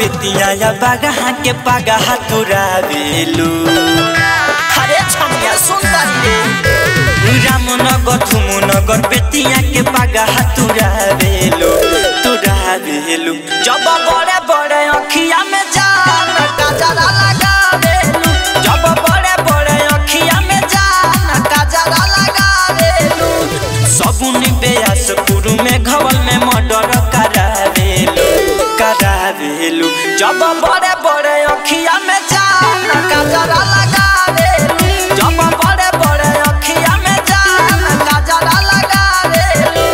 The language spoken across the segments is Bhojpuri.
बेतिया या बागहा के पागहा तुरावेलू अरे छमिया सुन तारी रे रामनगर धुमुनगर बेतिया के पागहा तुरावेलू तुरावेलू जब बड़े बड़े अखिया में जान काजरा लगावेलू जब बड़े बड़े अखिया में जान काजरा लगावेलू सगुन बेयास पुरु में घवल में मर्डर करावेलू करावेलू जब बड़े बड़े अखिया में जान काजरा लगावेलू जब बड़े बड़े अखिया में जान काजरा लगावेलू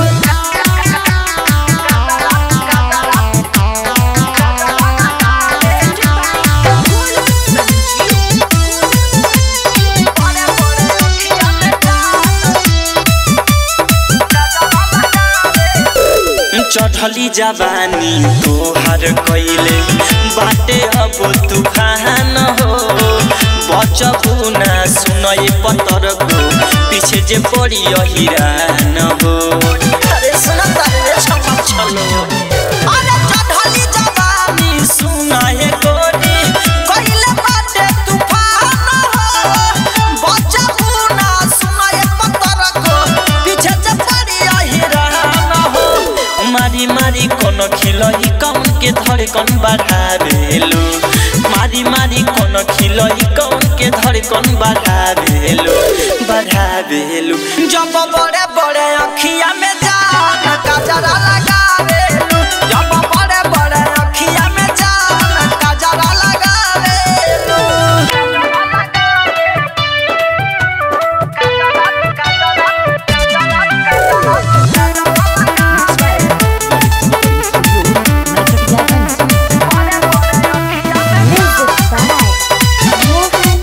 चढ़ली जवानी तोहर कैले बाटे अब तूफान हो बचबू ना सुनय पतर को पीछे जे पड़ी हिरान हो अरे सुन तारे रे छमक छलो अरे चढ़ली जवानी सुनय गोरी कइले बाटे तूफान हो बचबू ना सुनाए पत्थर को पीछे से पड़ी हिरान हो मारी मारी कोन खिलई कौन के धड़कन बढ़ावेलू मारी मारी कोन खिलई कौन के धड़कन बढ़ावेलू बढ़ावेलू जब बड़े बड़े अखिया में जान काजरा लगावेलू जब बड़े बड़े अखिया में जान काजरा लगावेलू Music by Mohan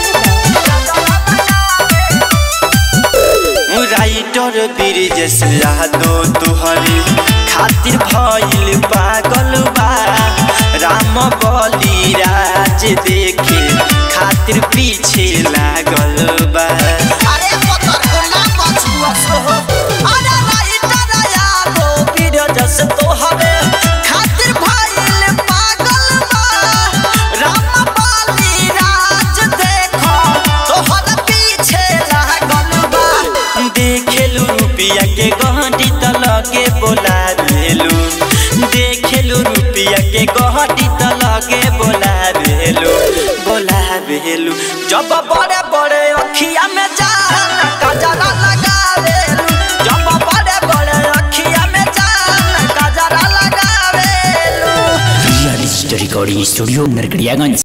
Yadav. Writer Brijesh Yadav तुहरे खातिर भइल पागल बा राम बली राज देखे खातिर पीछे लागल बा अरे पत्थर को ना बचुआ सो अरे राइटर यादो बिरजस तोहरे खातिर भइल पागल बा राम बाली राज देखो तोहर पीछे लागल बा देखेलू रुपिया के गहटी त लगे बोला देलू देखेलू रुपिया के गहटी त लगे बोला देलू बोला देलू जब बड़े बड़े अखिया में जान काजरा लगावेलू जब बड़े बड़े अखिया में जान काजरा लगावेलू real story recording studio Narkatiaganj